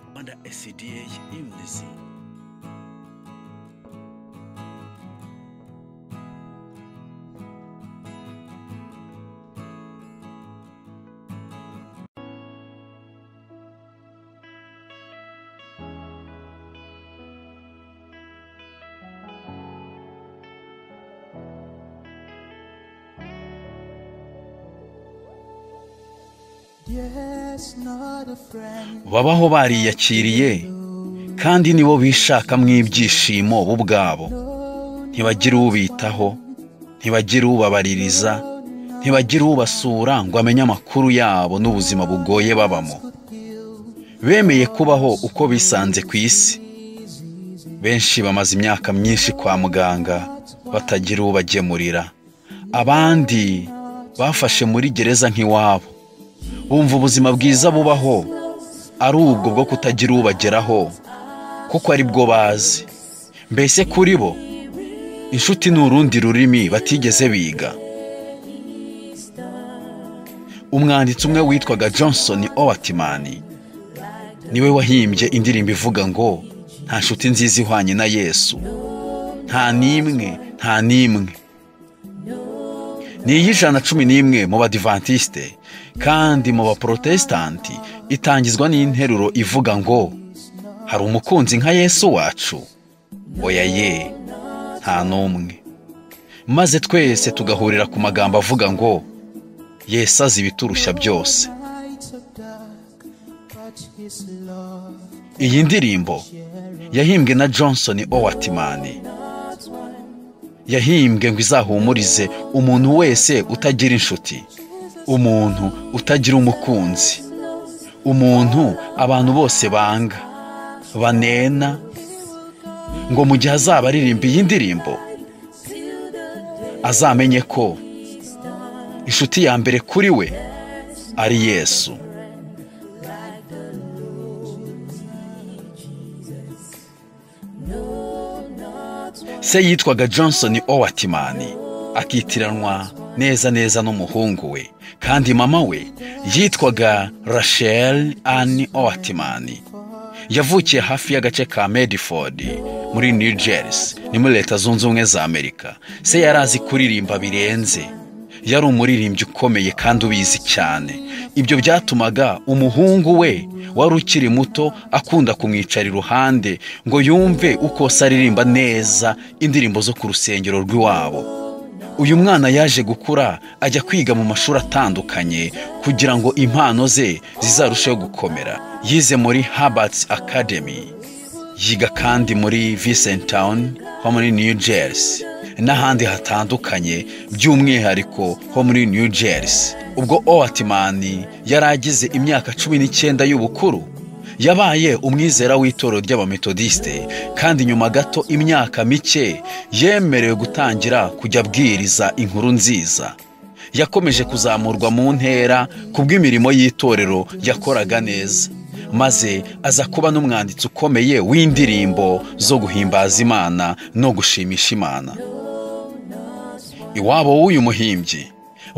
Rwanda SCDA Unity. babaho bariyakiriye kandi nibo bishakamo ibyishimo bo ubwabo ntibagira ubitaho ntibagira ubabaririza ntibagira ubasura ngo amenye amakuru yabo n'ubuzima bugoye babamo bemeye kubaho uko bisanze ku isi benshi bamaze imyaka myinshi kwa muganga batagira ubagemurira abandi bafashe muri gereza nk'iwabo bumva ubuzima bwiza bubaho ari ubwo bwo kutagira ubageraho kuko ari bwo bazi mbese kuri bo inshuti ni urundi rurimi batigeze biga umwanditsi umwe witwaga johnson owatimani niwe wahimbye indirimbo ivuga ngo nta nshuti nziza ihwanye na yesu nta n'imwe nta n'imwe ni iy'ijana cumi n'imwe mu badivantisite kandi mu baporotesitanti itangizwa n'interuro ivuga ngo hari umukunzi nka yesu wacu oya ye nta n'umwe maze twese tugahurira ku magambo avuga ngo yesu azi ibiturushya byose iyi ndirimbo yahimbwe na johnson owatimani yahimbwe ngo izahumurize umuntu wese utagira inshuti umuntu utagira umukunzi umuntu abantu bose banga banena ngo mu gihe azaba aririmba iyi ndirimbo azamenye ko inshuti ya mbere kuri we ari yesu se yitwaga johnson owatimani akitiranwa neza neza n'umuhungu we kandi mama we yitwaga rachel ann owatimani yavukiye hafi y'agace ka mediford muri new jersey ni muri leta zunze ubumwe za amerika se yari azi kuririmba birenze yari umuririmbyi ukomeye kandi ubizi cyane ibyo byatumaga umuhungu we wari ukiri muto akunda kumwicara iruhande ngo yumve uko se aririmba neza indirimbo zo ku rusengero rw'iwabo uyu mwana yaje gukura ajya kwiga mu mashuri atandukanye kugira ngo impano ze zizarusheho gukomera yize muri Harvard's Academy yiga kandi muri Vincent Town ho muri New Jersey n'ahandi hatandukanye by'umwihariko ho muri New Jersey ubwo Owatimani yari agize imyaka cumi n'icyenda y'ubukuru yabaye umwizera w'itorero ry'abametodisite kandi nyuma gato imyaka mike yemerewe gutangira kujya abwiriza inkuru nziza yakomeje kuzamurwa mu ntera ku bw'imirimo y'itorero yakoraga neza maze aza kuba n'umwanditsi ukomeye w'indirimbo zo guhimbaza imana no gushimisha imana iwabo w'uyu muhimbyi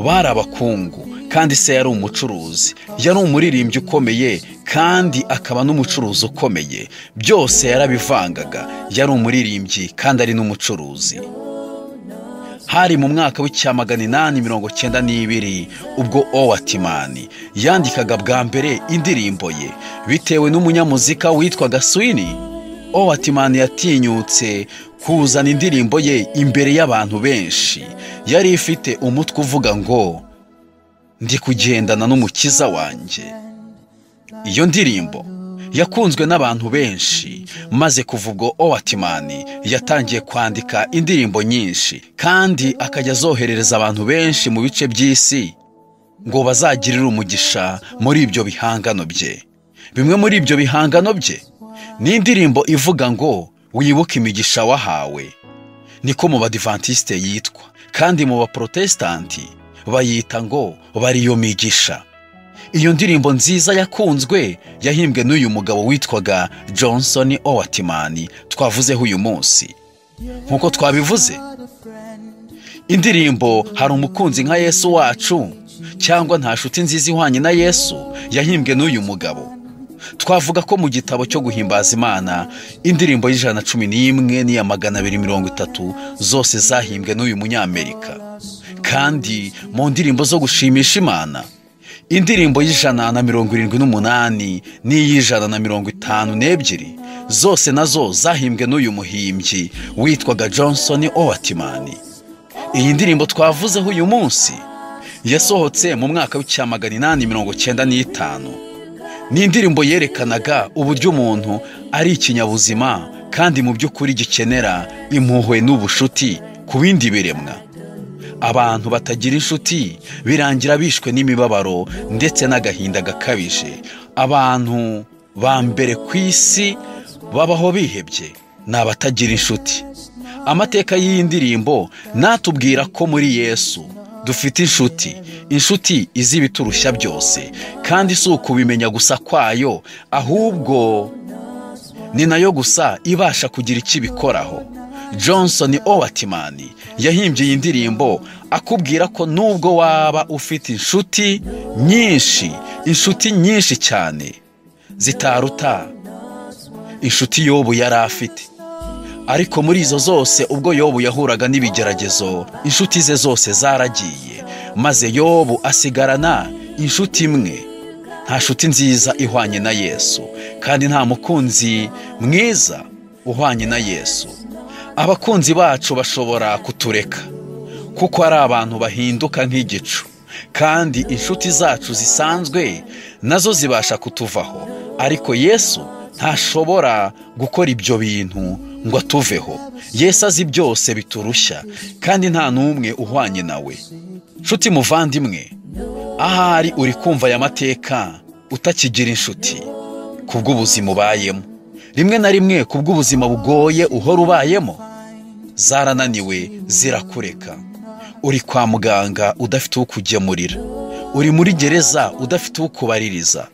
bari abakungu kandi se yari umucuruzi yari umuririmbyi ukomeye kandi akaba n'umucuruzi ukomeye byose yarabivangaga yari umuririmbyi kandi ari n'umucuruzi hari mu mwaka w'icya magana inani mirongo cyenda n'ibiri ubwo owatimani yandikaga bwa mbere indirimbo ye bitewe n'umunyamuzika witwaga swini owatimani yatinyutse kuzana indirimbo ye imbere y'abantu benshi yari ifite umutwe uvuga ngo ndi kugendana n'umukiza wanjye iyo ndirimbo yakunzwe n'abantu benshi maze kuva ubwo owatimani yatangiye kwandika indirimbo nyinshi kandi akajya azoherereza abantu benshi mu bice by'isi ngo bazagirire umugisha muri ibyo bihangano bye bimwe muri ibyo bihangano bye ni indirimbo ivuga ngo wibuke imigisha wahawe niko mu badivantisite yitwa kandi mu baporotesitanti bayita ngo bari iyo migisha iyo ndirimbo nziza yakunzwe yahimbwe n'uyu mugabo witwaga johnson owatimani twavuzeho uyu munsi nk'uko twabivuze indirimbo hari umukunzi nka yesu wacu cyangwa nta nshuti nziza ihwanye na yesu yahimbwe n'uyu mugabo twavuga ko mu gitabo cyo guhimbaza imana indirimbo y'ijana na cumi n'imwe n'iya magana abiri mirongo itatu zose zahimbwe n'uyu munyamerika kandi mu ndirimbo zo gushimisha imana indirimbo y'ijana na mirongo irindwi n'umunani n'iy'ijana na mirongo itanu n'ebyiri zose nazo zahimbwe n'uyu muhimbyi witwaga johnson owatimani iyi ndirimbo twavuzeho uyu munsi yasohotse mu mwaka w'icyamagana inani mirongo cyenda n'itanu ni indirimbo yerekanaga uburyo umuntu ari ikinyabuzima kandi mu by'ukuri gikenera impuhwe n'ubushuti ku bindi biremwa abantu batagira inshuti birangira bishwe n'imibabaro ndetse n'agahinda gakabije abantu ba mbere ku isi babaho bihebye ni abatagira inshuti amateka y'iyi ndirimbo natubwira ko muri yesu dufite inshuti inshuti izi ibiturushya byose kandi si ukubimenya gusa kwayo ahubwo ni nayo gusa ibasha kugira icyo ibikoraho johnson owatimani yahimbye iyi ndirimbo akubwira ko nubwo waba ufite inshuti nyinshi inshuti nyinshi cyane zitaruta inshuti yobu yari afite ariko muri izo zose ubwo yobu yahuraga n'ibigeragezo inshuti ze zose zaragiye maze yobu asigarana inshuti imwe nta shuti nziza ihwanye na yesu kandi nta mukunzi mwiza uhwanye na yesu abakunzi bacu bashobora kutureka kuko ari abantu bahinduka nk'igicu kandi inshuti zacu zisanzwe nazo zibasha kutuvaho ariko yesu ntashobora gukora ibyo bintu ngo atuveho yesu azi byose biturushya kandi nta n'umwe uhwanye nawe nshuti muvandimwe ahari uri kumva aya mateka utakigira inshuti kubw'ubuzima ubayemo rimwe na rimwe ku bw'ubuzima bugoye uhora ubayemo zarananiwe zirakureka uri kwa muganga udafite uwo kugemurira uri muri gereza udafite uwo kubaririza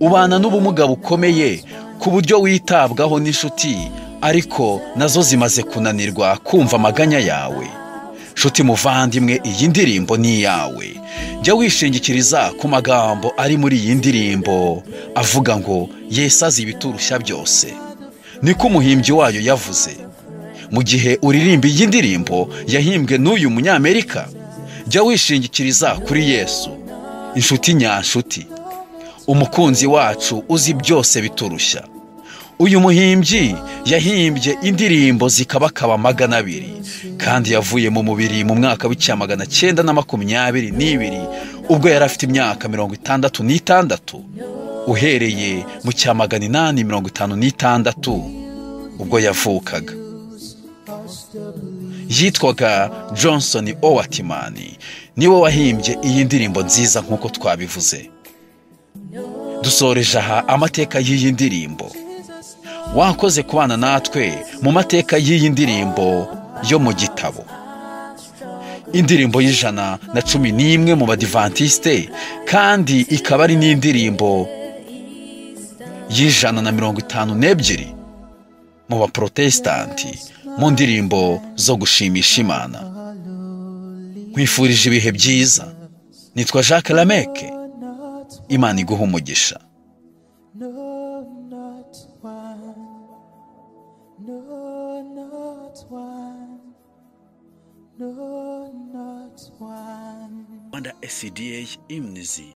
ubana n'ubumuga bukomeye ku buryo witabwaho n'inshuti ariko nazo zimaze kunanirwa kumva amaganya yawe nshuti muvandimwe iyi ndirimbo ni iyawe jya wishingikiriza ku magambo ari muri iyi ndirimbo avuga ngo yesu azi ibiturushya byose niko umuhimbyi wayo yavuze mu gihe uririmba iyi ndirimbo yahimbwe n'uyu munyamerika jya wishingikiriza kuri yesu inshuti nyanshuti umukunzi wacu uzi byose biturushya uyu muhimbyi yahimbye indirimbo zikabakaba magana abiri kandi yavuye mu mubiri mu mwaka w'icyamagana cyenda na makumyabiri n'ibiri ubwo yari afite imyaka mirongo itandatu n'itandatu uhereye mu cyamagana inani mirongo itanu n'itandatu ubwo yavukaga yitwaga johnson owatimani niwe wahimbye iyi ndirimbo nziza nk'uko twabivuze dusoreje aha amateka y'iyi ndirimbo wakoze kubana natwe mu mateka y'iyi ndirimbo yo mu gitabo indirimbo y'ijana na cumi n'imwe mu badivantisite kandi ikaba ari n'indirimbo y'ijana na mirongo itanu n'ebyiri mu baporotesitanti mu ndirimbo zo gushimisha imana nkwifurije ibihe byiza nitwa jacques lameke imana iguha umugisha No, not one. No, not one. Rwanda SCDH Imnizi